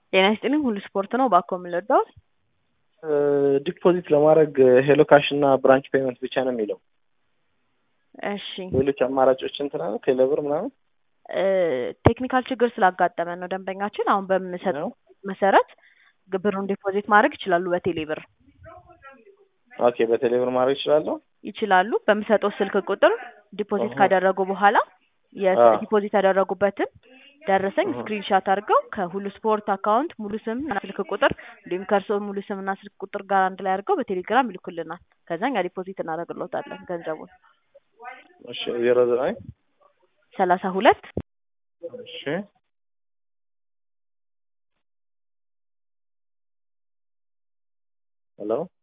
ጤና ይስጥልኝ ሁሉ ስፖርት ነው ባኮ የምንወደው ዲፖዚት ለማድረግ ሄሎ ካሽ እና ብራንች ፔመንት ብቻ ነው የሚለው። እሺ ሌሎች አማራጮች እንትን አለ ቴሌብር ምናምን ቴክኒካል ችግር ስላጋጠመን ነው ደንበኛችን አሁን በምሰጠው ነው። መሰረት ብሩን ዲፖዚት ማድረግ ይችላሉ በቴሌ ብር ኦኬ በቴሌብር ማድረግ ይችላለሁ። ይችላሉ በምሰጠው ስልክ ቁጥር ዲፖዚት እሁ። ካደረጉ በኋላ አዎ። የዲፖዚት ያደረጉበትን ደረሰኝ ስክሪንሻት አድርገው ከሁሉ ስፖርት አካውንት ሙሉ ስም እና ስልክ ቁጥር እንዲሁም ከእርስዎ ሙሉ ስም እና ስልክ ቁጥር ጋር አንድ ላይ አድርገው በቴሌግራም ይልኩልናል። ከዛ እኛ ዲፖዚት እናደርግልዎታለን ገንዘቡን እሺ ዜሮ ዘጠኝ ሰላሳ ሁለት እሺ ሄሎ